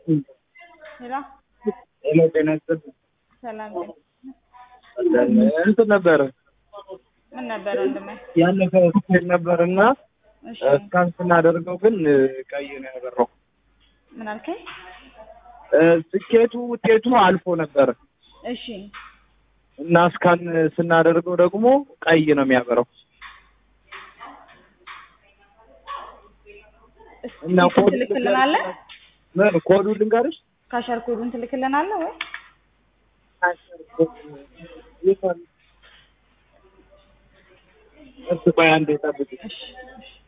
ሄሎ ሄሎ ጤና ይስጥልኝ። ሰላም ነኝ። እንትን ነበረ ምን ነበር ወንድሜ? ያለፈ ስኬት ነበር እና እሺ እስካን ስናደርገው ግን ቀይ ነው ያበራው። ምን አልከኝ? ስኬቱ ውጤቱ አልፎ ነበር እሺ እና እስካን ስናደርገው ደግሞ ቀይ ነው የሚያበራው እና እስኪ ኮድ ትልክልናለህ? ምን ኮዱ ልንገርሽ? ካሸር ኮዱን ትልክልናለህ ወይ? እሱ ቆይ አንዴ ጠብቂ። እሺ እሺ